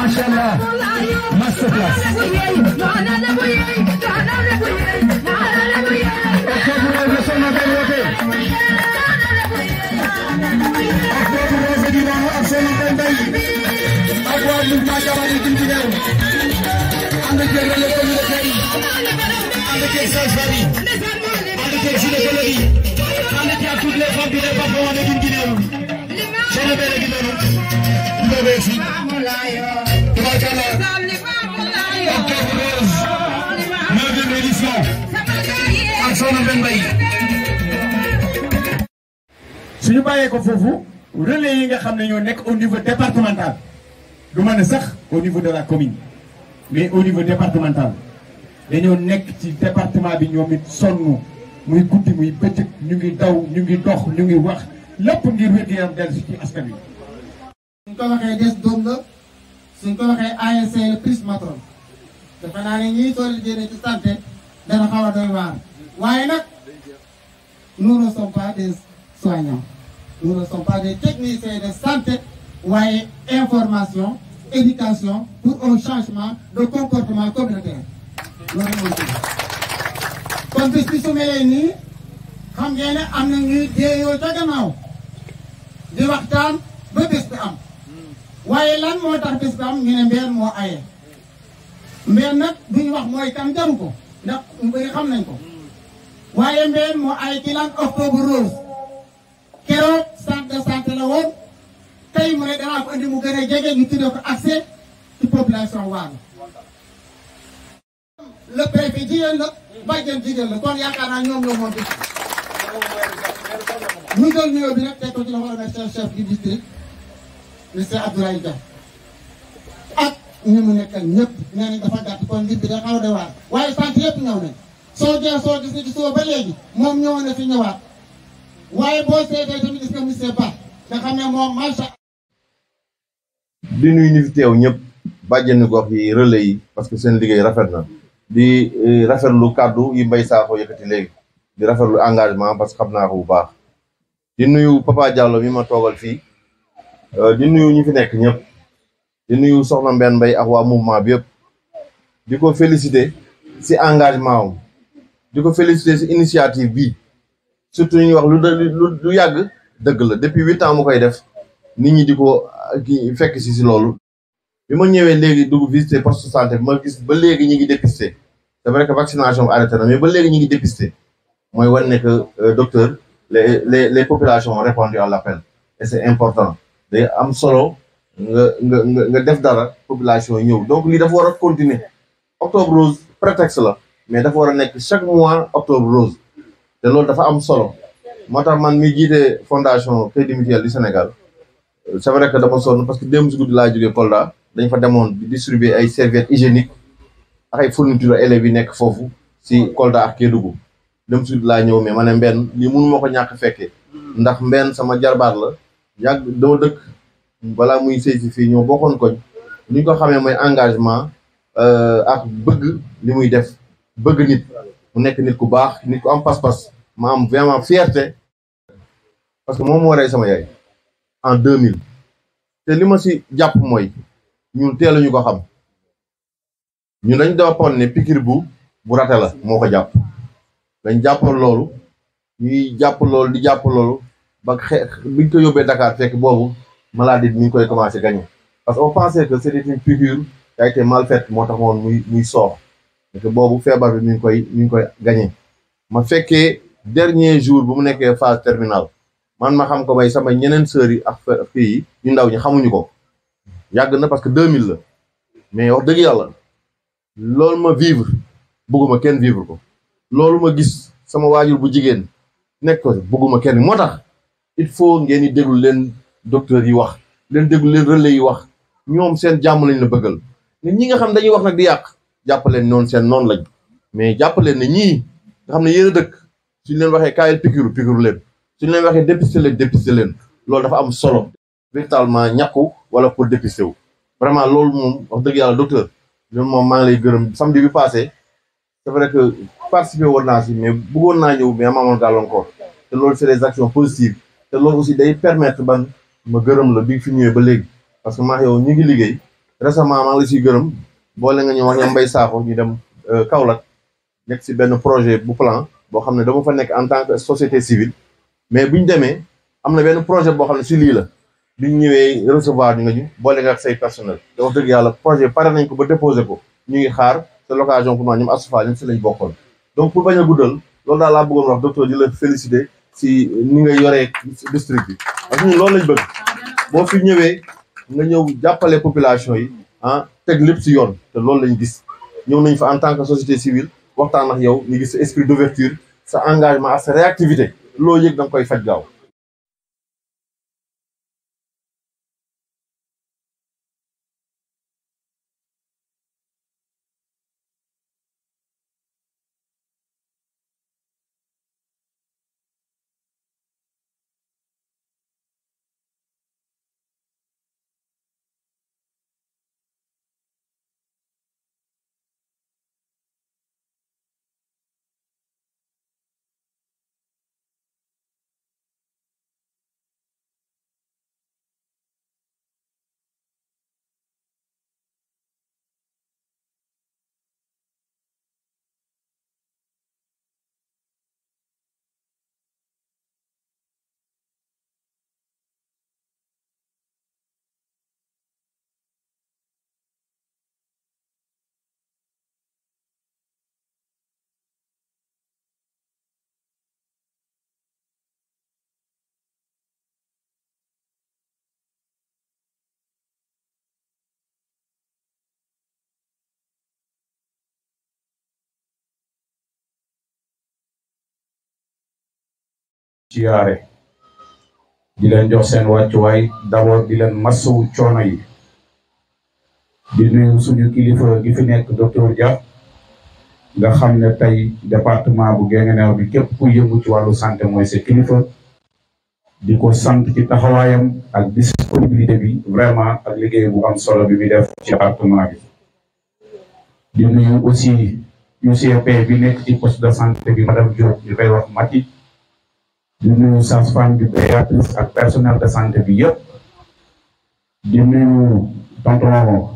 macha allah masterclass octobre rose la soxna benn woote octobre rose gi noonu ak soxna benn bay ak waa mouvement Jamani Guinguinéo ànd ak relais communautaire yi ànd ak sage-femme yi ànd ak gynécologue yi ànd ak toutes les femmes du département de Guinguinéo soxna benn gi noonu ndóobee si tubaarkalla octobre rose neuvième édition ak soxna benn bay suñu bàyyee ko foofu relais yi nga xam ne ñoo nekk au niveau départemental du ma ne sax au niveau de la commune mais au niveau départemental dañoo nekk ci département bi ñoom it sonn muy guddi muy bëccëg ñu ngi daw ñu ngi dox ñu ngi wax lépp ngir wér-gu-yaram dellu si ci askan wi. suñ ko waxee des doom la suñ ko waxee ASC le plus matron defe naa ne ñii soo leen génnee ci santé dana xaw a doy waar waaye nag nous ne sommes pas des soignants nous ne sommes pas des techniciens de santé waaye information éducation pour un changement de comportement communautaire loolu mooy dëgg kon bis bi su melee nii xam ngeen ne am na ñuy déeyoo ca gannaaw di waxtaan ba bés bi am waaye lan moo tax bés bi am ñu ne mbeen moo aye mbeen nag duñu wax mooy kan jaru ko ndax ñu bëri xam nañ ko waaye mbeen moo aye ci lan octobre rose keroog centre de santé la woon tey mu ne danaa ko indi mu gën a jege ñu tuddee ko accès ci population Waalo le préfet jigéen la bàjjen jigéen la kon yaakaar naa ñoom ñoo moom bis ñu jël nuyoo bi nag teg ko ci loxo remercier chef du district monsieur Abdoulaye Dia ak ñu mu nekkal ñëpp nee nañ dafa gàtt kon mbir bi da xaw a de waar waaye sant yëpp ñëw nañ soo jee soo gis ni ci suba ba léegi moom ñëwoon na fi ñëwaat waaye boo seetee tamit gis nga monsieur Ba nga xam ne moom macha di nuyu ñu fi teew ñëpp bàjjenu gox yi relais yi parce que seen liggéey rafet na di rafetlu kàddu yi Mbaye Sakho yëkkati léegi di rafetlu engagement parce que xam naa ko bu baax di nuyu Papa Diallo mi ma toogal fii di nuyu ñi fi nekk ñëpp di nuyu Soxna Mbène Mbaye ak waa mouvement bi yëpp di ko féliciter si engagement am di ko féliciter si initiative bi surtout ñuy wax lu lu yàgg dëgg la depuis huit ans mu koy def nit ñi di ko ki fekk si si loolu bi ma ñëwee léegi dugg visiter poste de santé bi ma gis ba léegi ñi ngi dépister c'est vrai que vaccination bi arrêté na mais ba léegi ñi ngi dépister mooy wan ne que docteur les les les populations ont répondu à l'appel et c'est important day am solo nga nga nga nga def dara population yi ñëw donc lii dafa war a continuer octobre rose prétexte la mais dafa war a nekk chaque mois octobre rose te loolu dafa am solo moo tax man mi jiite fondation Crédit Mutuel du Sénégal c'est vrai que dama sonn parce que démb si guddi laa jógee Kolda dañ fa demoon di distribuer ay serviettes hygiéniques ak ay fournitures élèves yi nekk foofu si Kolda ak Kédougou dem si guddi laa ñëw mais ma ne mbenn lii mënu ma ko ñàkk fekkee ndax mbenn sama jarbaat la yàgg dama dëkk balaa muy sëy si fii ñoo bokkoon koñ li ñu ko xamee mooy engagement ak bëgg li muy def bëgg nit mu nekk nit ku baax nit ku am pas-pas ma am vraiment fierté parce que moom moo rey sama yaay en 2000 te li ma si jàpp mooy ñun teeluñu ko xam ñun dañ jàppoon ne pikir bu bu rate la moo ko jàpp dañ jàppoon loolu ñuy jàpp loolu di jàpp loolu ba xe biñ ko yóbbee Dakar fekk boobu maladie bi mi ngi koy commencé gagner parce que on pensait que c'était une piqûre qui a été mal faite moo tax woon muy muy soox parce que boobu feebar bi mi ngi koy mi ngi koy gagner ma fekkee dernier jour bu mu nekkee phase terminale man ma xam ko bay sama ñeneen sœurs yi ak fii yi ñu ndaw ñi xamuñu ko yàgg na parce que 2000 la mais wax dëgg yàlla loolu ma vivre bëgguma kenn vivre ko loolu ma gis sama waajur bu jigéen nekk ko bëgguma kenn moo tax il faut ngeen di déglu leen docteur yi wax leen déglu leen relais yi wax ñoom seen jàmm lañ la bëggal nit ñi nga xam dañuy wax nag di yàq jàppaleen noonu seen noonu lañ mais jàppaleen ne ñii nga xam ne yéen a dëkk suñ leen waxee kaayal piqûre piqûre leen suñ leen waxee dépister leen dépister leen loolu dafa am solo véritablement ñàkku wala pour dépister wu vraiment loolu moom wax dëgg yàlla docteur loolu moom maa ngi lay gërëm samedi bi passé c'est vrai que participer woon naa si mais bëggoon naa ñëw mais amaamoon gàllankoor te loolu c'est des actions positives te loolu aussi day permettre ban ma gërëm la bi fi ñëwee ba léegi parce que maa yow ñu ngi liggéey récemment maa ngi la siy gërëm boole nga ñu wax ñoom Mbaye Sakho ñu dem Kaolack nekk si benn projet bu plan boo xam ne dama fa nekk en tant que société civile mais bu ñu demee am na benn projet boo xam ne si lii la bi ñu ñëwee recevoir ñu nga ñu boole nga ak say personnel te wax dëgg yàlla projet pare nañ ko ba déposé ko ñu ngi xaar c'est l'occasion pour moi ñoom asufa ñoom si lañ bokkoon donc pour bañ a guddal loolu daal laa bëggoon wax docteur di la féliciter si ni nga yoree district bi parce que ñun loolu lañ bëgg boo fi ñëwee nga ñëw jàppale population yi ah teg lépp si yoon te loolu lañ gis ñëw nañ fa en tant que société civile waxtaan ak yow ñu gis sa esprit d'ouverture sa engagement ak sa réactivité loo yëg da nga koy faj gaaw siyaare di leen jox seen wàccuwaay d'abord di leen massawu coono yi di nuyu suñu kilifa gi fi nekk docteur Dia nga xam ne tey département bu Guinguinéo bi képp ku yëngu ci wàllu santé mooy sa kilifa di ko sant ci taxawaayam ak disponibilité bi vraiment ak liggéey bu am solo bi muy def ci département bi di nuyu aussi UCP bi nekk ci poste de santé bi madame Diop ñu koy wax Mati di nuyu sage-femme bi Béatrice ak personnel de santé bi yëpp di nuyu tonton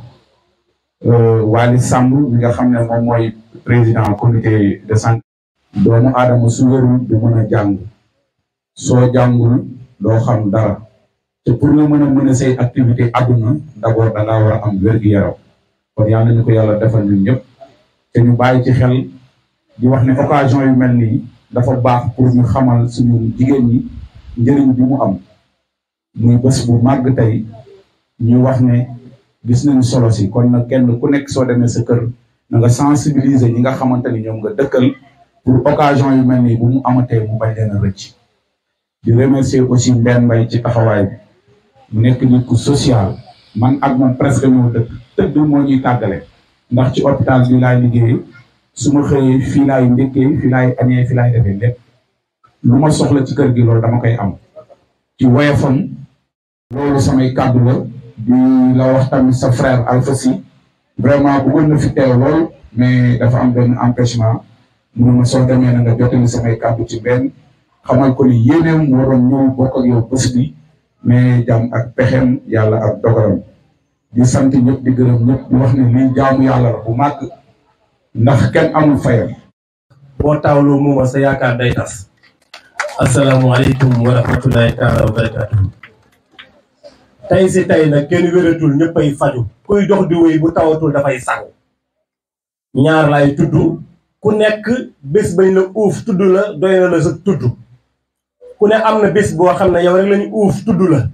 Wali Samb mi nga xam ne moom mooy président comité de santé doomu aadama su wérul du mën a jàng soo jàngul doo xam dara te pour nga mën a mën a say activité àdduna d'abord da ngaa war a am wér-gu-yaram kon yal nañu ko yàlla defal ñun ñëpp te ñu bàyyi ci xel di wax ne occasion yu mel nii dafa baax pour ñu xamal suñu jigéen ñi njëriñ bi mu am muy bés bu màgg tey ñu wax ne gis nañu solo si kon nag kenn ku nekk soo demee sa kër na nga sensibiliser ñi nga xamante ni ñoom nga dëkkal pour occasion yu mel nii bu mu amatee mu bañ leen a rëcc di remercier aussi Mbène Mbaye ci taxawaay bi mu nekk nit ku social man ak moom presque ñoo dëkk tëdd moo ñuy tàggale ndax ci hôpital bi laay liggéey su ma xëyee fii laay ndékkee fii laay añee fii laay defee lépp lu ma soxla ci kër gi loolu dama koy am ci woyofam loolu samay kàddu la di la wax tamit sa frère Alpha Sy vraiment bëggoon na fi teew lool mais dafa am benn empêchement mu ne ma soo demee na nga jotali samay kàddu ci benn xamal ko ni yéeneem moo doon ñëw bokk ak yow bés bi mais jàmm ak pexem yàlla ak dogalam di sant ñëpp di gërëm ñëpp di wax ne lii jaamu yàlla la bu màgg ndax kenn amul fayam boo taawloo mooma sa yaakaar day tas asalaamaaleykum wa rahmatulahi taala wa barakatuhu tey si tey nag kenn wératul ñëppay faju kuy dox di wéy bu tawatul dafay sangu ñaar lay tudd ku nekk bés bañ la uuf tudd la doy na la sa tudd ku ne am na bés boo xam ne yow rek lañu uuf tudd la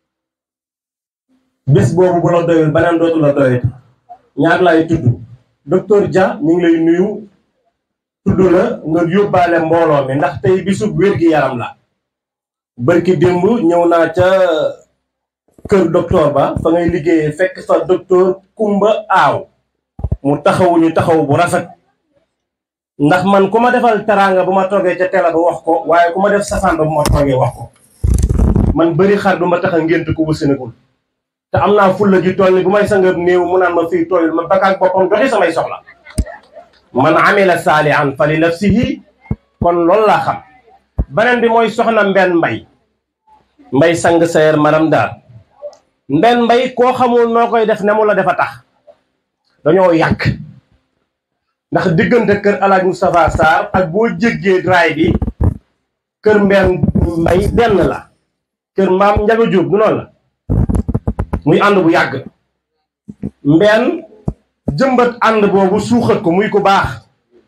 bés boobu bu la doyul beneen dootu la doyati ñaar lay tudd docteur Dia ñu ngi lay nuyu tudd la nga yóbbaale mbooloo mi ndax tey bisub wér-gi-yaram la bërki démb ñëw naa ca kër docteur ba fa ngay liggéeyee fekk fa docteur Kumba Aaw mu taxawuñu taxaw bu rafet ndax man ku ma defal teraanga bu ma toogee ca télé ba wax ko waaye ku ma def safaan ba bu ma toogee wax ko man bëri xar du ma tax a ngént ku bu Sénégal te am naa fulla ji toll ni bu may sangab néew mu naan ma fii tooyul ma bakkaak boppam doxi samay soxla man amila saalihan fa li nafsihi kon loolu laa xam beneen bi mooy soxna mbenn mbay mbay sang sayer maram daal Mbène Mbaye koo xamul noo koy def ne mu la defa tax dañoo yàgg ndax diggante kër alaaj Moustapha Sarr ak boo jéggee raay bi kër Mbène Mbaye benn la kër maam Njaga Jóob du noonu la muy ànd bu yàgg Mbène jëmbat ànd boobu suuxat ko muy ku baax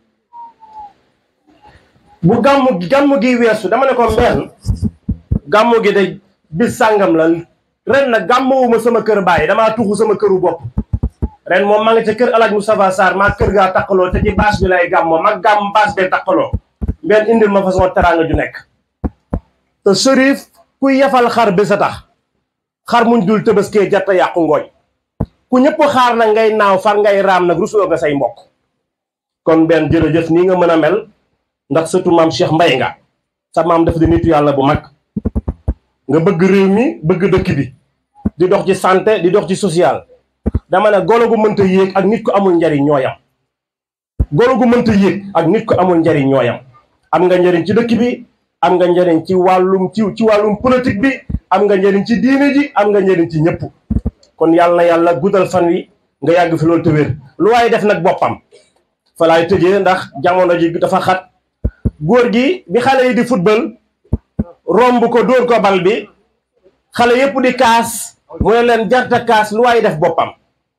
bu gàmmu gàmmu gi weesu dama ne ko Mbène gàmmu gi de bis sàngam la ren nag gàmmuwuma sama kër bàyyi damaa tuxu sama këru bopp ren moom maa ngi ca kër alaaj Moustapha Sarr maa kër gaa takkaloo te ci bâche bi lay gàmmoo mag gàmm bâche bee takkaloo Mbène indil ma façon teraanga ju nekk te Chérif kuy yafal xar bi sa tax xar muñ dul tëbaskee jatta yàqu ngooñ ku ñëpp xaar nag ngay naaw far ngay raam nag rusuloo nga say mbokk kon benn jërëjëf nii nga mën a mel ndax surtout maam Cheikh Mbaye nga sa maam dafa di nitu yàlla bu mag nga bëgg réew mi bëgg dëkk bi di dox ci santé di dox ci social dama ne golo gu mënta yéeg ak nit ko amul njariñ ñooyam golo gu mënta yéeg ak nit ko amul njariñ ñooyam am nga njariñ ci dëkk bi am nga njariñ ci wàllum ci ci wàllum politique bi am nga njariñ ci diine ji am nga njariñ ci ñëpp kon yàlla na yàlla guddal fan wi nga yàgg fi loolu te wér lu waaye def nag boppam fa laay tëjee ndax jamono ji dafa xat góor gi bi xale yi di football romb ko dóor ko bal bi xale yépp di kaas mu ne leen jarta kaas lu waaye def boppam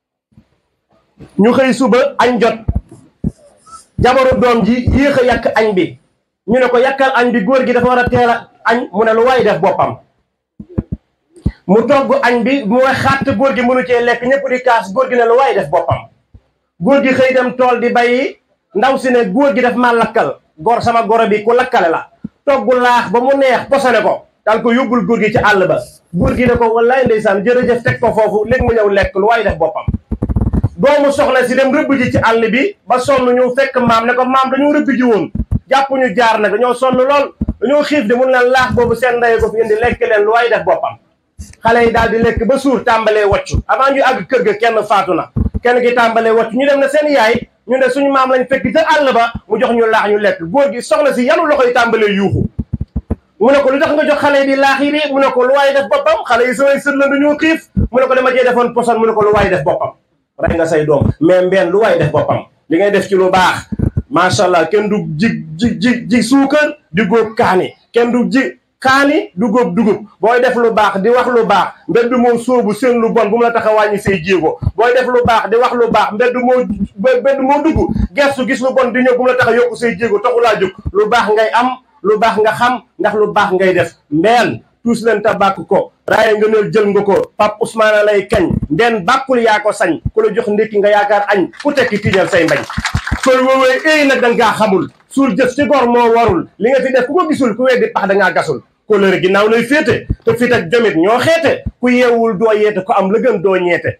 ñu xëy suba añ jot jabaru doom ji yéex a yàq añ bi ñu ne ko yàkkal añ bi góor gi dafa war a teel a añ mu ne lu waaye def boppam mu togg añ bi mu wax xàtt góor gi mënu cee lekk ñëpp di kaas góor gi ne lu waaye def boppam góor gi xëy dem tool di bayi ndaw si ne góor gi daf ma lakkal gor sama goro bi ku lakkale la togg laax ba mu neex posone ko daal ko yóbbul góor gi ci àll ba góor gi ne ko wallaay ndeysaan jërëjëf teg ko foofu léegi mu ñëw lekk lu waaye def boppam doomu soxna si dem rëbb ji ci àll bi ba sonn ñu fekk maam ne ko maam dañoo rëbb ji woon jàpp ñu jaar nag dañoo sonn lool dañoo xiif de mun leen laax boobu seen ndey ko fi indi lekk leen lu waaye def boppam xale yi daal di lekk ba suur tàmbalee waccu avant ñu àgg kër ga kenn faatu na kenn ki tàmbalee waccu ñu dem na seen yaay ñu ne suñu maam lañ fekk ca àll ba mu jox ñu laax ñu lekk góor gi soxna si yanu loxo yi tàmbalee yuuxu mu ne ko lu tax nga jox xale yi di laax yi bi mu ne ko lu waaye def boppam xale yi samay sët la dañoo xiif mu ne ko dama cee defoon poson mu ne ko lu waaye def boppam rey nga say doom mais mbeen lu waaye def boppam li ngay def ci lu baax macha allah kenn du ji ji ji ji suukar di góob kaani kenn du ji kaani du góob dugub booy def lu baax di wax lu baax mbedd moo sóobu seen lu bon bu mu la tax a wàññi say jéego booy def lu baax di wax lu baax mbedd moo mbedd moo dugg gestu gis lu bon di ñëw bu mu la tax a yokku say jéego taxu laa jóg lu baax ngay am lu baax nga xam ndax lu baax ngay def mbeen tuus leen ta bàkk ko raaye nga neel jël nga ko Pape Ousmane lay kañ mbeen bàkkul yaa ko sañ ku la jox ndékki nga yaakaar añ ku tekki tiiñal say mbañ koy woowee éy nag danga kaa xamul suul jëf ci gor moo warul li nga fi def ku ko gisul ku weddi pax dangaa gasul kóllëre ginnaaw lay féete te fit ak jomit ñoo xeete ku yeewul doo yeete ku am la gën doo ñeete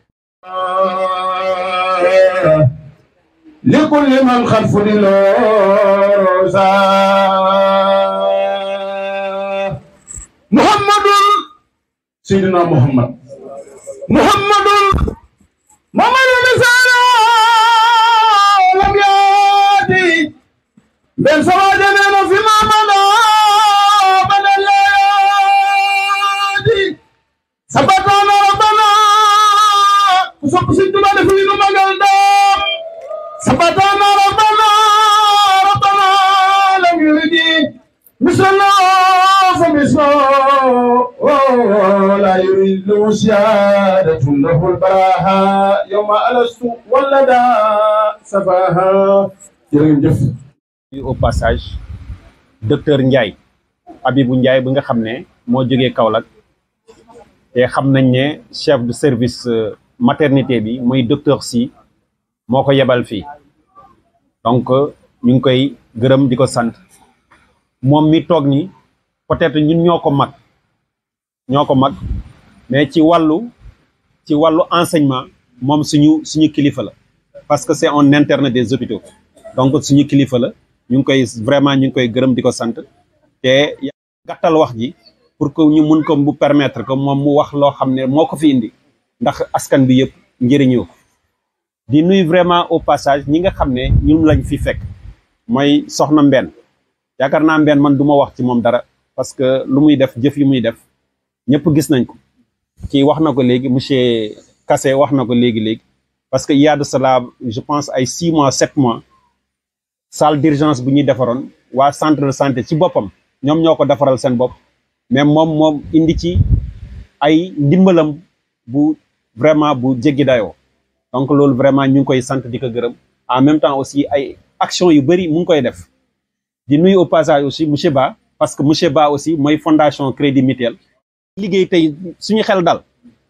لكل من خلف للوزا محمد سيدنا محمد محمد محمد رسالة لم يأتي بل سواجنا في محمد من الليالي سبقنا ربنا وسوف سيدنا في مجال دام سبقنا ربنا ربنا لم يرد مثلنا فمثله لا يريد سيادة له البراها يوم ألست ولدا سفاها jërëjëf au passage docteur Ndiaye Abibou Ndiaye bi nga xam ne moo jógee Kaolack te xam nañ ne chef de service maternité bi muy docteur si moo ko yebal fii donc ñu ngi koy gërëm di ko sant moom mi toog ni peut-être ñun ñoo ko mag ñoo ko mag mais ci wàllu ci wàllu enseignement moom suñu suñu kilifa la parce que c'est un interne des hôpitaux donc suñu kilifa la ñu ngi koy vraiment ñu ngi koy gërëm di ko sant te gàttal wax ji pour que ñu mun ko mu permettre que moom mu wax loo xam ne moo ko fi indi ndax askan bi yëpp njëriñoo ko di nuy vraiment au passage ñi nga xam ne ñun lañ fi fekk mooy soxna Mbène yaakaar naa Mbène man du ma wax ci moom dara parce que lu muy def jëf yi muy def ñëpp gis nañ ko kii wax na ko léegi monsieur Kassé wax na ko léegi léegi parce que il y a de cela je pense ay six mois sept mois salle d'urgence bu ñuy defaroon waa centre de santé ci boppam ñoom ñoo ko defaral seen bopp mais moom moom indi ci ay ndimbalam bu vraiment bu jéggi dayoo donc loolu vraiment ñu ngi koy sant di ko gërëm en même temps aussi ay action yu bëri mu ngi koy def di nuyu au passage aussi monsieur Ba parce que monsieur Ba aussi mooy fondation Crédit Mutuel liggéey tey suñu xel dal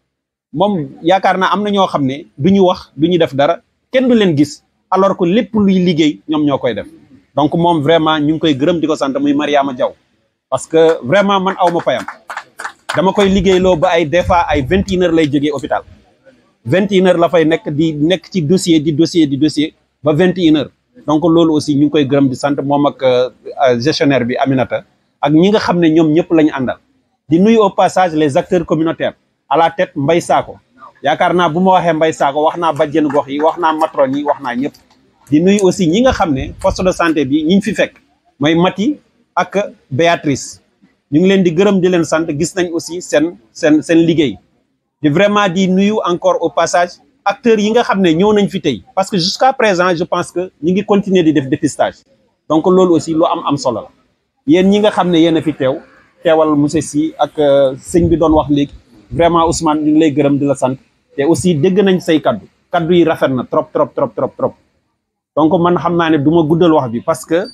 moom yaakaar naa am na ñoo xam ne du ñu wax du ñu def dara kenn du leen gis alors que lépp luy liggéey ñoom ñoo koy def donc moom vraiment ñu ngi koy gërëm di ko sant muy Mariama Diaw parce que vraiment man aw ma payam dama koy liggéeyloo ba ay des fois ay vingt et une heures lay jógee hôpital vingt et une heures la fay nekk di nekk ci dossier di dossier di dossier ba vingt et une heures donc loolu aussi ñu ngi koy gërëm di sant moom ak gestionnaire bi Aminata ak ñi nga xam ne ñoom ñëpp la ñu àndal di nuyu au passage les acteurs communautaires à la tête Mbay Saako yaakaar naa bu ma waxee Mbay Saako wax naa bajjen gox yi wax naa matron yi wax naa ñëpp di nuyu aussi ñi nga xam ne poste de santé bi ñi ñu fi fekk mooy Mati ak Béatrice ñu ngi leen di gërëm di leen sant gis nañ aussi seen seen seen liggéey di vraiment di nuyu encore au passage acteurs yi nga xam ne ñëw nañ fi tey parce que jusqu'à présent je pense que ñu ngi continuer di def dépistage donc loolu aussi lu am am solo la yéen ñi nga xam ne yéen a fi teew teewal monsieur Sy ak sëñ bi doon wax léegi vraiment Ousmane ñu ngi lay gërëm di la sant te aussi dégg nañ say kaddu kaddu yi rafet na trop trop trop trop trop donc man xam naa ne du ma guddal wax bi parce que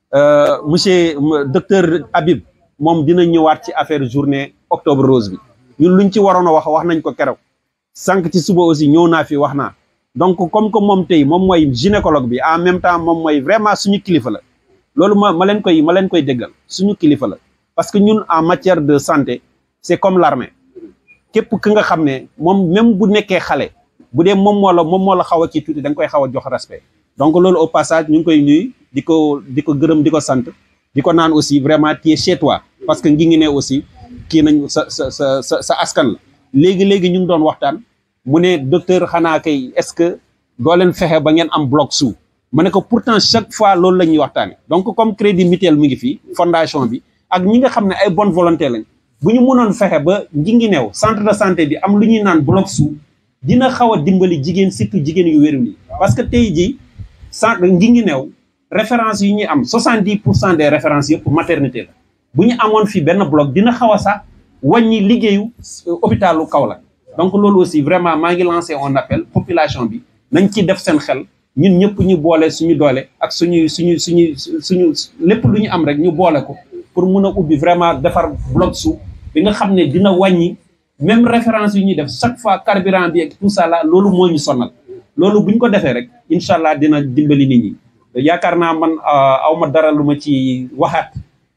monsieur docteur Habib moom dina ñëwaat ci affaire journée octobre rose bi ñun luñ ci waroon a wax wax nañ ko keroog sànq ci suba aussi ñëw naa fi wax naa donc comme que moom tey moom mooy gynécologue bi en même temps moom mooy vraiment suñu kilifa la loolu ma ma leen koy ma leen koy déggal suñu kilifa la parce que ñun en matière de santé c'est comme l'armée képp ki nga xam ne moom même bu nekkee xale bu dee moom moo la moom moo la xaw a ci tuuti da nga koy xaw a jox respect donc loolu au passage ñu ngi koy nuyu di ko di ko gërëm di ko sant di ko naan aussi vraiment tu es chez toi parce que ngi ngi ne aussi kii nañ sa sa sa sa sa askan la léegi-léegi ñu ngi doon waxtaan mu ne docteur xanaa kay est-ce que doo leen fexe ba ngeen am bloc sous ma ne ko pourtant chaque fois loolu la ñuy waxtaane donc comme crédit mutuel mu ngi fii fondation bi ak ñi nga xam ne ay bonne volonté lañ bu ñu mënoon fexe ba ngi ngi neew centre de santé bi am lu ñuy naan bloc sous dina xaw a dimbali jigéen surtout jigéen yu wéru yi parce que tey jii centre ngi ngi neew référence yi ñuy am 70 pour cent des références yëpp maternité la bu ñu amoon fii benn bloc dina xaw a sax wàññi liggéeyu hôpitalu Kaolack donc loolu aussi vraiment maa ngi lancé un appel population bi nañ ci def seen xel ñun ñëpp ñu boole suñu doole ak suñuy suñu suñu suñu lépp lu ñu am rek ñu boole ko pour mun a ubbi vraiment defar bloc sous bi nga xam ne dina wàññi même référence yi ñuy def chaque fois carburant bi ak tout ça là loolu moo ñu sonal loolu bu ñu ko defee rek incha allah dina dimbali nit ñi yaakaar naa man aw ma dara lu ma ci waxaat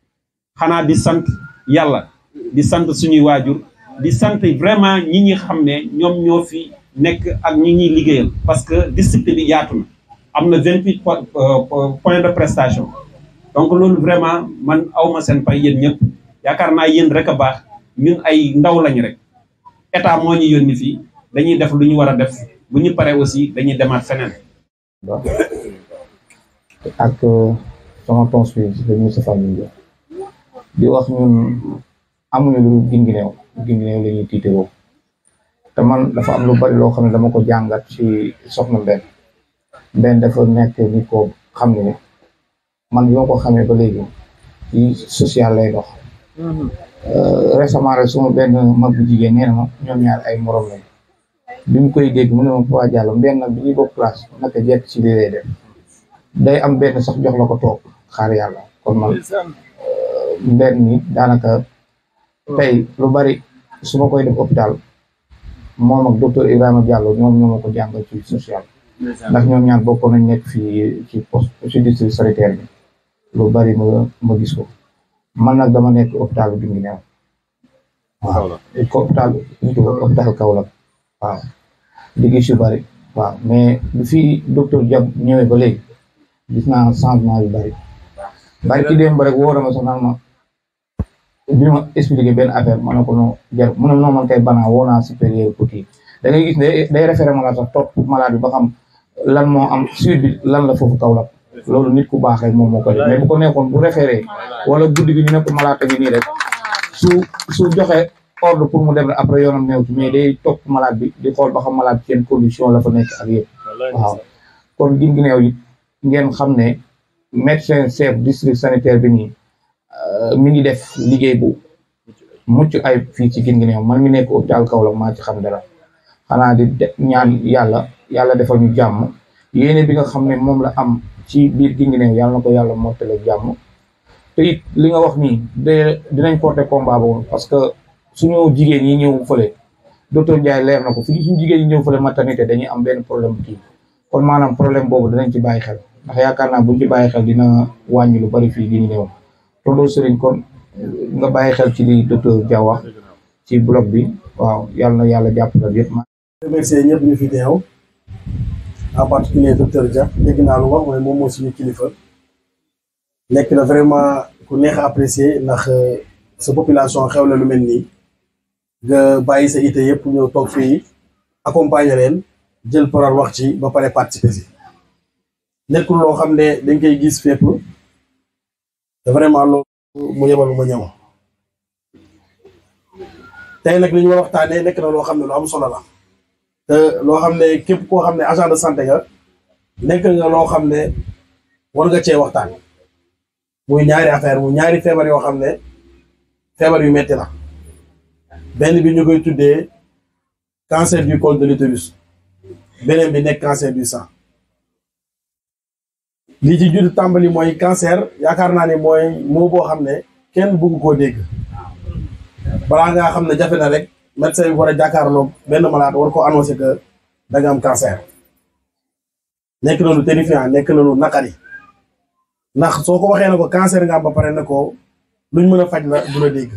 xanaa di sant yàlla di sant suñuy waajur di sant vraiment ñi ñi xam ne ñoom ñoo fi nekk ak ñi ñuy liggéeyal parce que district bi yaatu na am na vingt huit points de prestation donc loolu vraiment man awma seen pay yéen ñëpp yaakaar naa yéen rek a baax ñun ay ndaw lañ rek état moo ñu yónni fii dañuy def lu ñu war a def bu ñu paree aussi dañuy demaat feneen ak sama tons bi dañuy sa famille di wax ñun amuñu lu gingineew gingineew la ñuy tiitaroo te man dafa am lu bari loo xam ne dama ko jàngat ci soxna Mbène Mbène dafa nekk ni ko xam ne man bi ma ko xamee ba léegi ci social lay dox récemment rek suma benn mag bu jigéen nee na ma ñoom ñaar ay morom lañ bi mu koy dégg mu ne ma Papa Diallo Mbène nag bi ñuy bokk classe naka jekk ci lii lay def day am benn sax jox la ko toog xaar yàlla kon man Mbène ni daanaka tey lu bari su ma koy def hôpital moom ak docteur Ibrahima Diallo ñoom ñoo ma ko jàngal ci social ndax ñoom ñaar bokkoon nañ nekk fii ci poste ci district sanitaire bi lu bari ma ma gis ko man nag dama nekk hôpital bi ngi neew waaw ko hôpital hôpital Kaolack waaw di gis yu bari waaw mais bi fii docteur Diab ñëwee ba léegi gis naa changement yu bari bari ki démb rek woo na ma sax naan ma bi ma expliqué benn affaire ma ne ko non jar mu ne non man kay banaa woo naa supérieur pour kii da ngay gis ne day référé malade sax topp malade bi ba xam lan moo am suite bi lan la foofu Kaolack loolu nit ku baax rek moom moo ko def mais bu ko nekkoon bu référé wala guddi gi ñu ne ko malade gi nii rek su su joxe ordre pour mu dem rek après yoonam néew ci mais day topp malade bi di xool ba xam malade ci yenn condition la fa nekk ak yëpp waaw kon Guinguinéo it ngeen xam ne médecin chef district sanitaire bi nii mi ngi def liggéey bu mucc ay fii ci Guinguinéo man mi nekk hôpital Kaolack maa ci xam dara xanaa di ñaan yàlla yàlla defal ñu jàmm yéene bi nga xam ne moom la am ci biir Guinguinéo yàlla na ko yàlla mottale jàmm te it li nga wax nii de dinañ porter combat boobu parce que suñu jigéen ñi ñëw fële docteur Ndiaye leer na ko fi suñu jigéen ñi ñëw fële maternité dañuy am benn problème kii kon maanaam problème boobu dinañ ci bàyyi xel ndax yaakaar naa buñ ci bàyyi xel dina wàññi lu bari fii Guinguinéo tonton Serigne kon nga bàyyi xel ci li docteur Dia wax ci bloc bi waaw yàlla na yàlla jàppale yëpp. remercier ñëpp ñu fi teew en particulier docteur Dia dégg naa lu wax mooy moom moo suñu kilifa nekk na vraiment ku neex a apprécier ndax sa population xew la lu mel nii nga bàyyi sa ité yëpp ñëw toog fii accompagner leen jël parole wax ci ba pare participer si nekkul loo xam ne dañ koy gis fépp te vraiment loolu mu yebal ma ñëw tey nag li ñu war a waxtaanee nekk na loo xam ne lu am solo la te loo xam ne képp koo xam ne agent de santé nga nekk nga loo xam ne war nga cee waxtaan muy ñaari affaire muy ñaari feebar yoo xam ne feebar yu metti la benn bi ñu koy tuddee cancer du col de l'utérus beneen bi nekk cancer du sang li ci judd tàmbali mooy cancer yaakaar naa ne mooy moo boo xam ne kenn bëgg koo dégg balaa ngaa xam ne jafe na rek médecin bi war a jàkkaarloog benn malade war ko annoncé que da nga am cancer nekk na lu terrifiant nekk na lu naqari ndax soo ko waxee ne ko cancer nga am ba pare ne ko luñ mën a faj la du la dégg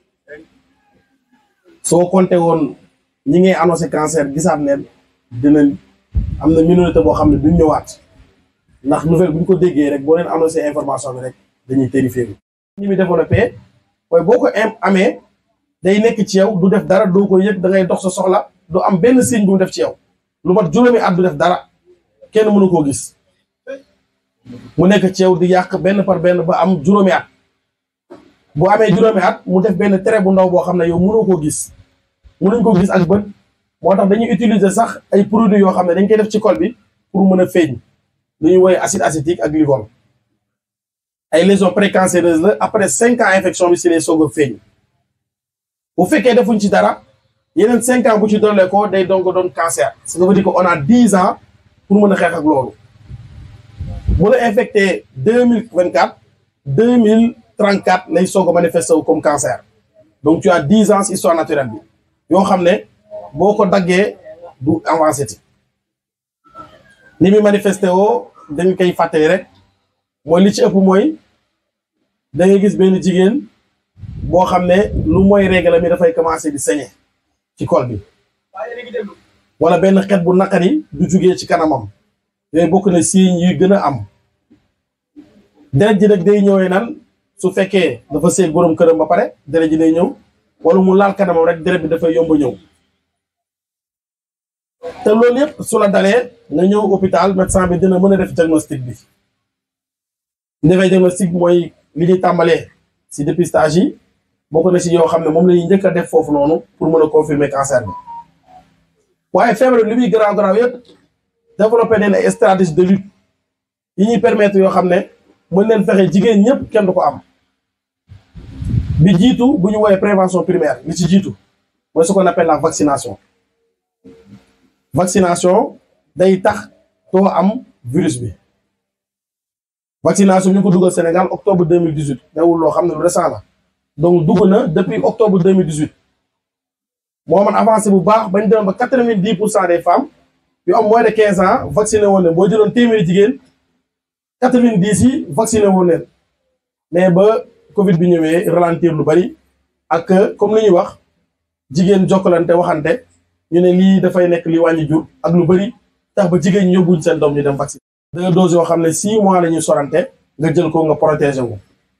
soo compté woon ñi ngay annoncé cancer gisaat ne dinañ am na minorité boo xam ne duñ ñëwaat ndax nouvelle bu ñu ko déggee rek boo leen annoncé information bi rek dañuy terrifier bi ñi muy développé mooy boo ko amee day nekk ci yow du def dara doo ko yëg da ngay dox sa soxla du am benn signe bu mu def ci yow lu mat juróomi at du def dara kenn mënu koo gis mu nekk ci yow di yàq benn par benn ba am juróomi at bu amee juróomi at mu def benn trait bu ndaw boo xam ne yow mënoo koo gis mënuñ ko gis ak bët moo tax dañuy utiliser sax ay produits yoo xam ne dañ koy def ci col bi pour mën a feeñ lu ñuy woowee acide acétique ak glycol ay lésions précancéreuses la après cinq ans infection bi si lay soog a feeñ bu fekkee defuñ ci dara yeneen cinq ans bu ci dollee ko day donc doon cancer ce qui veut dire que on a dix ans pour mën a xeex ak loolu bu la infecté deux mille vingt quatre deux mille trente quatre lay soog a manifesté wu comme cancer donc tu as dix ans si histoire naturelle bi yoo xam ne boo ko daggee du avancé ti ni muy manifesté woo dañ koy fàttali rek mooy li ci ëpp mooy da ngay gis benn jigéen boo xam ne lu mooy règle mi dafay commencé di saigner ci col bi wala benn xet bu naqari du jugee ci kanamam yooyu bokk na signes yi gën a am deret ji nag day ñëwee nan su fekkee dafa seeg borom këram ba pare deret ji day ñëw wala mu laal kanamam rek deret bi dafay yomb a ñëw te loolu yëpp su la dalee nga ñëw hôpital médecin bi dina mën a def diagnostic bi defee diagnostic mooy li ñuy tàmbalee si dépistage yi bokk na si yoo xam ne moom la ñuy njëkk a def foofu noonu pour mën a confirmer cancer bi waaye feebar li muy garaaw garaaw yëpp développé nañ ay stratégie de lutte yi ñuy permettre yoo xam ne mën leen fexe jigéen ñëpp kenn du ko am bi jiitu bu ñu woowee prévention primaire li ci jiitu mooy ce qu'on appelle la vaccination vaccination day tax doo am virus bi vaccination ñu ngi ko dugal Sénégal octobre deux mille dix huit newul loo xam ne lu récent la donc dugg na depuis octobre deux mille dix huit moo man avancé bu baax bañ demoon ba quatre vingt dix pour cent des femmes yu am moins de quinze ans vacciné woon leen boo jëloon téeméeri jigéen quatre vingt dix yi vacciné woon leen mais ba Covid bi ñëwee ralentir lu bari ak comme li ñuy wax jigéen jokkalante waxante ñu ne lii dafay nekk li wàññi jur ak lu bari tax ba jigéen ñi yóbbuñ seen doom ñu dem vaccin deux doses yoo xam ne six mois la ñuy sorante nga jël ko nga protégé wu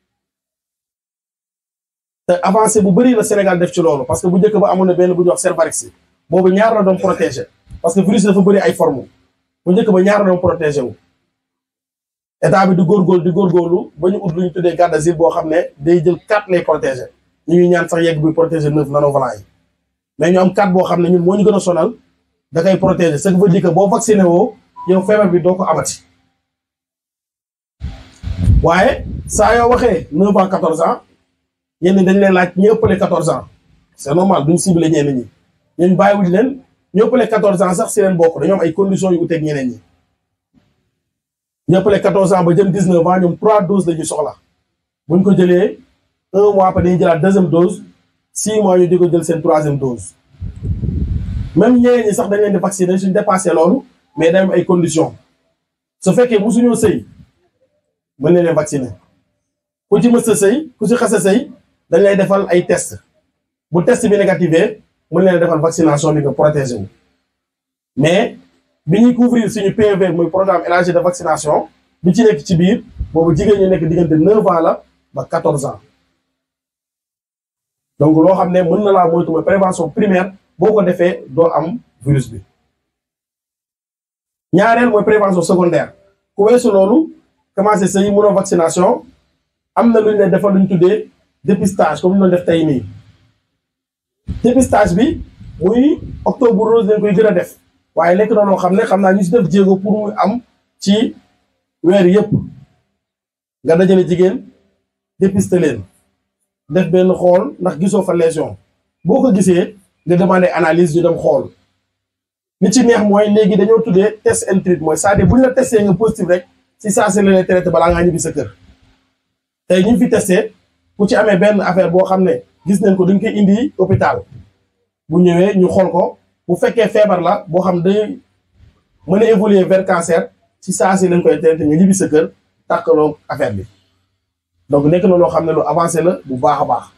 te avancé bu bëri la Sénégal def ci loolu parce que bu njëkk ba amoon na benn bu ñuy wax Cervarix boobu ñaar la doon protégé parce que virus dafa bëri ay forme bu njëkk ba ñaar la doon protégé wu état bi di góorgóorlu di góorgóorlu ba ñu ut lu ñu tuddee garde d'asile boo xam ne day jël quatre lay protégé ñu ngi ñaan sax yegg buy protéger neuf nanovalent yi mais ñu am quatre boo xam ne ñun moo ñu gën a sonal da koy protéger ce qui veut dire que boo vacciné woo yow feebar bi doo ko amati waaye saa yoo waxee neuf ans quatorze ans ñenn ñi dañ leen laaj ñu ëppale quatorze ans c'est normal duñ ciblé ñenn ñi ñun bàyyiwuñ leen ñu ëppale quatorze ans sax si leen bokk dañoo am ay conditions yu uteeg ñeneen ñi ñu ëppale quatorze ans ba jëm dix neuf ans ñoom trois doses la ñuy soxla buñ ko jëlee un mois après dañuy jëlaat deuxième dose six mois ñu di ko jël seen troisième dose même ñeneen ñi sax dañ leen di vacciner suñ dépassé loolu mais day am ay conditions su fekkee musuñoo sëy mën na leen vacciner ku ci mës a sëy ku ci xas a sëy dañ lay defal ay test bu test bi négativé mën leen defal vaccination bi nga protégé wu mais bi ñuy couvrir suñu PV muy programme élargi de vaccination bi ci nekk ci biir boobu jigéen ñi nekk diggante neuf ans la ba quatorze ans donc loo xam ne mën na laa moytu mooy prévention primaire boo ko defee doo am virus bi ñaareel mooy prévention secondaire ku weesu loolu commencé sëy mënoo vaccination am na lu ñu leen defal lu ñu tuddee dépistage comme ñu doon def tey nii dépistage bi muy octobre rose lañ koy gën a def waaye nekk na loo xam ne xam naa ñu si def jéego pour muy am ci weer yëpp nga dajale jigéen dépister leen def benn xool ndax gisoo fa lésion boo ko gisee nga demandé analyse ñu dem xool li ci neex mooy léegi dañoo tuddee test and treat mooy c'est-à-dire bu ñu la testé nga positif rek si saa si la lay traité balaa ngaa ñibbi sa kër tey ñu fi testé ku ci amee benn affaire boo xam ne gis nañ ko duñ koy indi hôpital bu ñëwee ñu xool ko bu fekkee feebar la boo xam day mën a évoluer vers cancer ci saa si lañ koy traité nga ñibbi sa kër tàkkaloo affaire bi donc nekk na loo xam ne lu avancé la bu baax a baax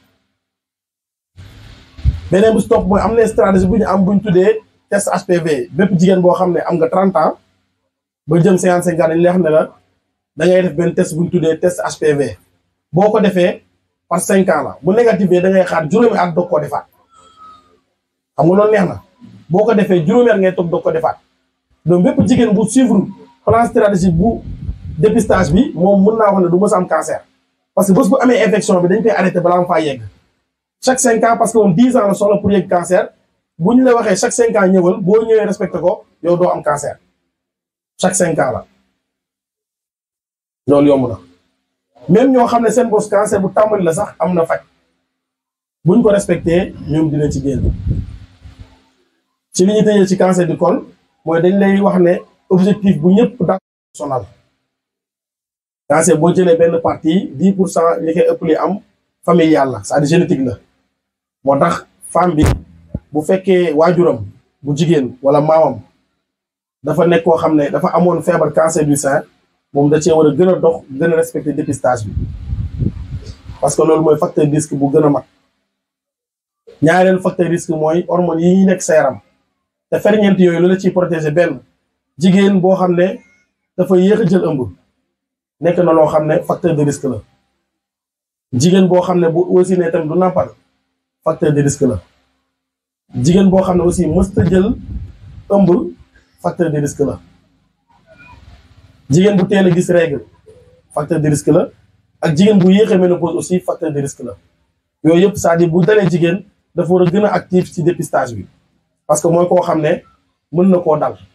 beneen bu stop mooy am na stratégie bu ñu am bu ñu tuddee test HPV bépp jigéen boo xam ne am nga 30 ans ba jëm 55 ans dañ lay xam ne la da ngay def benn test bu ñu tuddee test HPV boo ko defee par 5 ans la bu négative da ngay xaar juróomi at doog koo defaat xam nga loolu neex na boo ko defee juróomi at ngay toog doog ko defaat donc bépp jigéen bu suivre plan stratégie bu dépistage bi moom mën naa wax ne du mës a am cancer parce que bés bu amee infection bi dañ koy arrêté balaa mu faa yegg chaque 5 ans parce que moom 10 ans la soxla pour yegg cancer bu ñu la waxee chaque 5 ans ñëwal boo ñëwee respecté ko yow doo am cancer chaque 5 ans la loolu yomb na même ñoo xam ne seen bos cancer bu tàmbali la sax am na faj buñ ko respecté ñoom dinañ ci génn ci li ñu tëjee ci cancer du col mooy dañ lay wax ne objectif bu ñëpp da sonal cancer boo jëlee benn partie 10 pour cent li koy ëpp li am familial la c'est-à-dire génétique la moo tax femme bi bu fekkee waajuram bu jigéen wala maamam dafa nekk koo xam ne dafa amoon feebar cancer du sein moom da cee war a gën a dox gën a respecter dépistage bi parce que loolu mooy facteur risque bu gën a mag ñaareelu facteur risque mooy hormones yi ñuy nekk sa yaram te ferñeent yooyu lu la ciy protéger benn jigéen boo xam ne dafa yéex a jël ëmb nekk na loo xam ne facteur de risque la jigéen boo xam ne bu aussi ne tamit du nàmpal facteur de risque la jigéen boo xam ne aussi mësta jël ëmb facteur de risque la jigéen bu teel a gis règle facteur de risque la ak jigéen bu yéexee ménopause aussi facteur de risque la yooyu yëpp c'est-à-dire bu dalee jigéen dafa war a gën a actif ci dépistage bi parce que mooy koo xam ne mën na koo dal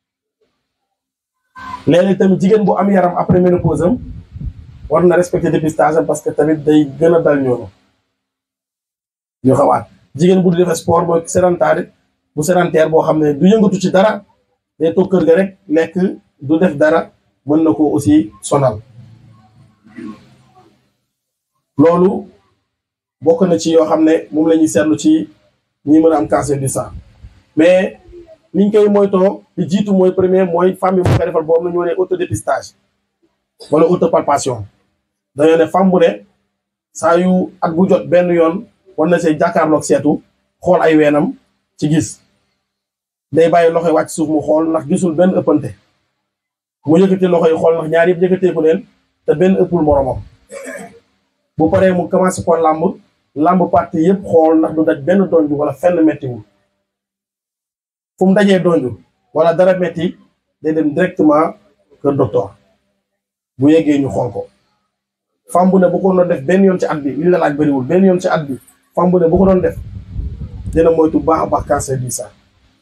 léeg-léeg tamit jigéen bu am yaram après ménopause am war na respecter dépistage am parce que tamit day gën a dal ñoonu ñu xawaat jigéen bu du def sport mooy sédentaire bu sédentaire boo xam ne du yëngatu ci dara day toog kër ga rek lekk du def dara mën na ko aussi sonal loolu bokk na ci yoo xam ne moom la ñuy seetlu ci ñi mën a am cancer du sang mais niñ koy moytoo li jiitu mooy premier mooy femme bi bu koy defal boobu la ñu wane autodépistage wala autopalpation dañoo ne femme bu ne saa yu at bu jot benn yoon war na see jàkkaarloog seetu xool ay weenam ci gis day bàyyi loxo yi wàcc suuf mu xool ndax gisul benn ëppante mu yëkkati loxo yi xool ndax ñaar yëpp yëkkateeku leen te benn ëppul moromam bu paree mu commencé ko làmb làmb partie yëpp xool ndax du daj benn donju wala fenn mettiwul fu mu dajee donju wala dara metti day dem directement kër docteur bu yeggee ñu xool ko femme bu ne bu ko doon def benn yoon ci at bi li la laaj bëriwul benn yoon ci at bi femme bu ne bu ko doon def dina moytu baax a baax cancer du sein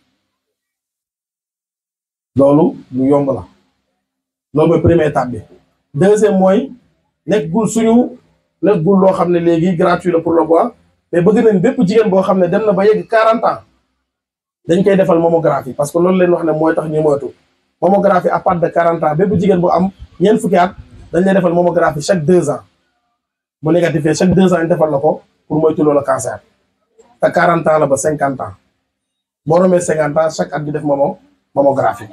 loolu lu yomb la loolu mooy première étape bi deuxième mooy nekkul suñu nekkul loo xam ne léegi gratuit la pour le bois mais bëgg nañ bépp jigéen boo xam ne dem na ba yegg 40 ans dañ koy defal mammographie parce que loolu leen wax ne mooy tax ñu moytu mammographie à partir de 40 ans bépp jigéen bu am ñeent fukki at dañ lay defal mammographie chaque deux ans bu négatifee chaque deux ans ñu defal la ko pour moytu loolu cancer te 40 ans la ba 50 ans boo romee 50 ans chaque at di def momo mammographie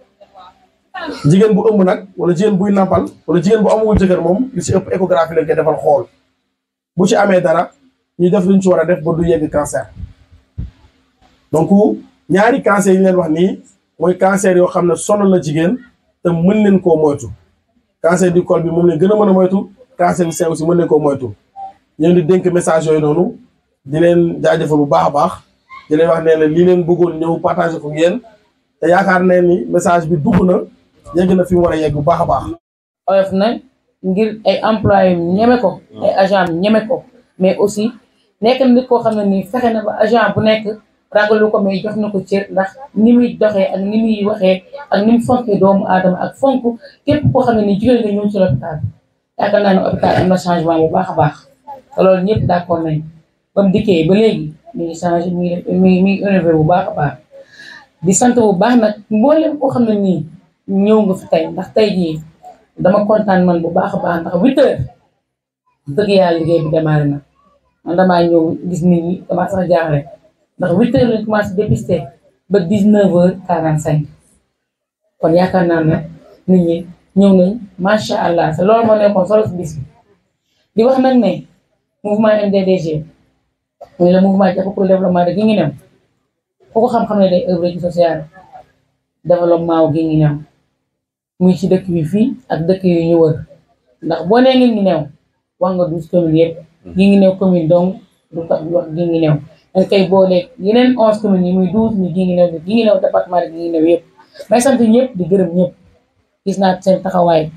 jigéen bu ëmb nag wala jigéen buy nampal wala jigéen bu amul jëkkër moom li ci ëpp échographie lañ koy defal xool bu ci amee dara ñu def luñ ci war a def ba du yegg cancer donc ñaari cancer yi ñu leen wax nii mooy cancer yoo xam ne sonal la jigéen te mën leen koo moytu cancer du col bi moom leen gën a mën a moytu cancer du sein aussi mën leen koo moytu ñu di dénk message yooyu noonu di leen jaajëfal bu baax a baax di leen wax ne la lii leen bëggoon ñëw partager ko yéen te yaakaar ne ni message bi dugg na yegg na fi mu war a yegg bu baax a baax. oyof na ngir ay employé ñeme ko ay agent ñeme ko mais aussi nekk na nit koo xam ne nii fexe na ba agent bu nekk ragalu ko mais jox na ko cër ndax ni muy doxee ak ni muy waxee ak ni mu fonkee doomu aadama ak fonk képp koo xam ne nii jigéen nga ñëw ci l'hôpital yaakaar naa ne hôpital am na changement bu baax a baax te loolu ñëpp d'accord nañ ba mu dikkee ba léegi mi ngi changé mi ngi mi ngi mi ngi innové bu baax a baax di sant bu baax nag mboolem koo xam ne nii ñëw nga fi tey ndax tey jii dama kontaan man bu baax a baax ndax huit heures dëgg yàlla liggéey bi démarré na man damaa ñëw gis nit ñi damaa sax jaaxle ndax huit heures lañ commencé dépister ba dix neuf heures quarante cinq kon yaakaar naa ne nit ñi ñëw nañ macha allah te loolu moo nekkoon solo si bis bi di wax nag ne mouvement MDDG muy le mouvement jàpp pour le développement de Guinguinéo ku ko xam-xam ne day œuvre ci social développement wu Guinguinéo muy ci dëkk bi fii ak dëkk yu ñu wër ndax boo nee Guinguinéo wax nga douze communes yëpp Guinguinéo commune donc du tax ñu wax Guinguinéo dañ koy booleeg yeneen onze communes yi muy douze ñu Guinguinéo bi Guinguinéo département de Guinguinéo yëpp may sant ñëpp di gërëm ñëpp gis naa seen taxawaay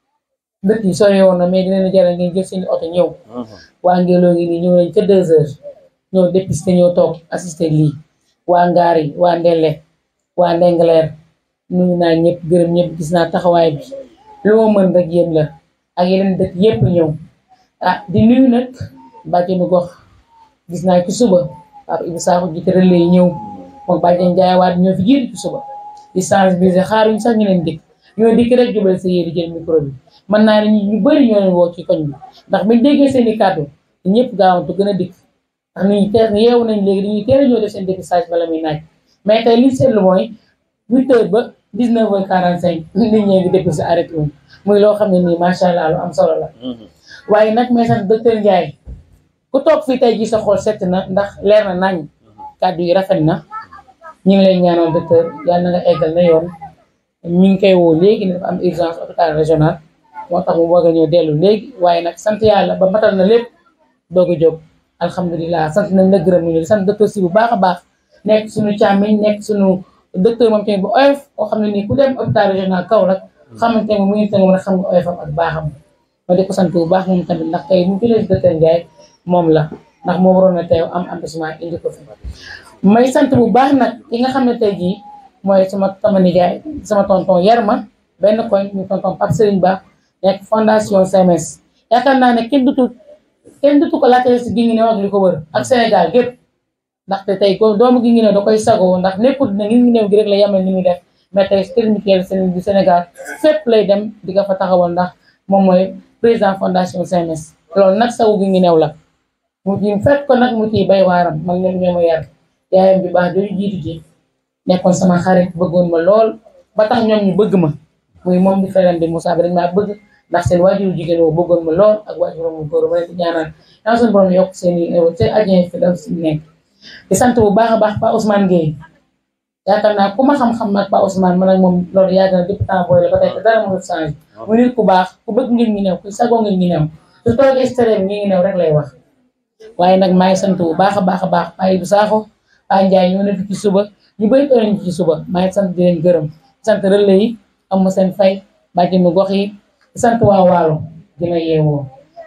dëkk yi sori woon na mais dina leen jaral ngeen jël seen oto ñëw waa Ngélo ngi nii ñëw nañ ca deux heures ñëw dépister ñëw toog assister lii waa Ngaari waa Ndelle waa Ndengleer nuyu naa ñëpp gërëm ñëpp gis naa taxawaay bi lu ma mën rek yéen la ak yeneen dëkk yëpp ñëw ah di nuyu nag bàjjenu gox gis naa ci suba Papa Ibou Sakho jiite relais yi ñëw moom bàjjen jaayawaat ñoo fi jiitu ci suba di sensibiliser xaaruñ sax ñu leen dikk ñoo dikk rek jubal sa yéeri jël micro bi mën naa ne ñu bëri ñoo leen woo ci koñ bi ndax biñ déggee seen i kàddu ñëpp gaawantu gën a dikk ndax nit ñi teel yeewu nañ léegi dañuy teel a ñoo def seen dépistage bala muy naaj mais tey li seetlu mooy huit heures ba dix neuf heures quarante cinq nit ñee ngi dépisté arrêté wuñ muy loo xam ne nii macha allah lu am solo la waaye nag may sant docteur Ndiaye ku toog fii tey ji sa xool set na ndax leer na nañ kàddu yi rafet na ñu ngi lay ñaanal docteur yàlla na nga eggal na yoon mi ngi koy woo léegi ne dafa am urgence hôpital régional moo tax mu bëgg a ñëw dellu léegi waaye nag sant yàlla ba matal na lépp doog a jóg alhamdulilah sant nañ la gërëm ñu sant docteur si bu baax a baax nekk suñu càmmiñ nekk suñu docteur moom tamit bu oyof koo xam ne nii ku dem hôpital régional Kaolack xamante ne mu ngi tënk rek xam nga oyofam ak baaxam ma di ko sant bu baax moom tamit ndax tey mu jëlee docteur Ndiaye moom la ndax moo waroon a teew am empêchement indi ko fi may sant bu baax nag ki nga xam ne tey jii mooy sama sama nijaay sama tonton Yarma benn koñ ñu tonton Pape Serigne Ba nekk fondation CMS yaakaar naa ne kenn dutu kenn dutu ko laajte si Guinguinéo ak li ko wër ak Sénégal gépp ndaxte tey ko doomu Guinguinéo da koy sagoo ndax nekkul ne Guinguinéo gi rek la yemal ni muy def mais tey technique du Sénégal fépp lay dem di nga fa taxawal ndax moom mooy président fondation CMS loolu nag sawu Guinguinéo la mu ci fekk ko nag mu ciy bay waaram man ñoom ñoo ma yar yaayam bi baax jooju jiitu ji nekkoon sama xarit bëggoon ma lool ba tax ñoom ñu bëgg ma muy moom di frère bi Moussa bi dañ maa bëgg ndax seen waajuru jigéen woo bëggoon ma lool ak waajuru mu góor ma leen di ñaanal yàlla suñu borom yokk seen i seen ajien fi daf si nekk di sant bu baax a baax Pa Ousmane Gueye yaakaar naa ku ma xam-xam nag Pa Ousmane man ak moom loolu yàgg na depuis temps booy la ba tey te dara mënul changé mu nit ku baax ku bëgg ngeen ñi new ku sagoo ngeen ñi new su toogee extérieur ñi ngi new rek lay wax waaye nag maa ngi sant bu baax a baax a baax Pa Ibou Sakho Pa Ndiaye ñoo ne fi ci suba ñu bëri too nañ ci suba maa ngi sant di leen gërëm di sant relais yi am ma seen fay bàjjenu gox yi di sant waa waalo dina yeewoo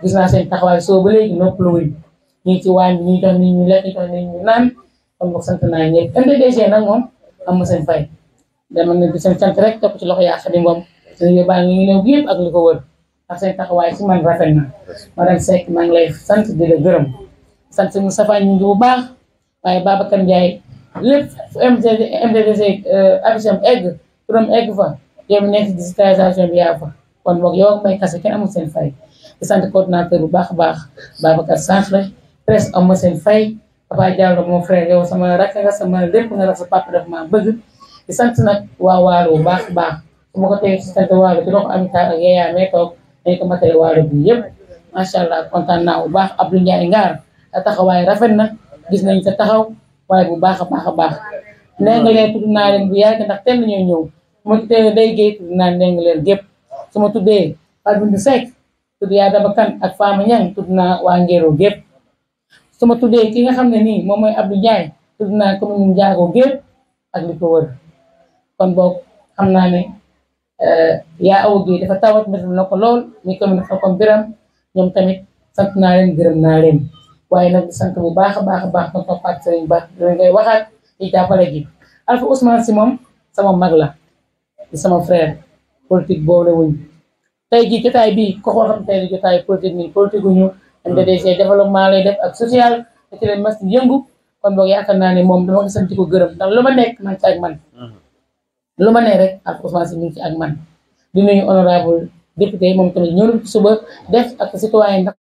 gis naa seen taxawaay soo ba léegi noppalu wuñ ñu ngi ci waañ bi ñu jox nit ñu lekk ñu jox nit ñu naan kon boog sant naa ñëpp MDDG nag moom am na seen fay dama ne di seen sant rek topp ci loxo yaa Xadi Ngom seen yóbbaa ngi ñëw yëpp ak li ko wër ndax seen taxawaay si man rafet na madame Seck maa ngi lay sant di la gërëm sant si Moustapha ñu ngi bu baax waaye Babacar Ndiaye lépp fu MDD MDDG affiche am egg turam egg fa yow mi nekk si digitalisation bi yaa fa kon boog yow ak may kase kenn amul seen fay di sant coordinateur bu baax a baax Babacar Santre presse am ma seen fay Papa Diallo mon frère yow sama rakk nga sama lépp nga def sa papa daf maa bëgg di sant nag waa Waalo bu baax a baax su ma ko tey si sant Waalo ci loxo Amita ak Yaya mee toog dañ ko matale Waalo bi yëpp macha allah kontaan naa bu baax Abdou Ndiaye Ngaar a taxawaay rafet na gis nañ sa taxaw waaye bu baax a baax a baax nee nga leen tudd naa leen bu yàgg ndax tenn ñoo ñëw ma tuddee day géey tudd naa nee nga leen gépp su ma tuddee Fatou Bintou Seck tudd yaa Daba Kane ak Fama Niang tudd naa waa Ngéro gépp su ma tuddee ki nga xam ne nii moom mooy Abdou Ndiaye tudd naa commune Ndiago gépp ak li ko wër kon boog xam naa ne yaa awu gi dafa tawat métti na ko lool mi commune Xelkom Biram ñoom tamit sant naa leen gërëm naa leen waaye nag di sant bu baax a baax a baax kon toppaat sëriñ ba dina ngay waxaat ci jàppale gi Alpha Ousmane si moom sama mag la di sama frère politique boobu la wuñ tey jii jotaay bii ko koo xam tey di jotaay politique nii politique guñu MDDG développement lay def ak social te ci leen mas yëngu kon boog yaakaar naa ne moom dama ko sant ko gërëm ndax lu ma nekk man ci ak man lu ma ne rek Alpha Ousmane si mi ngi ci ak man di nuyu honorable député moom tamit ñëw na suba def ak citoyen ndax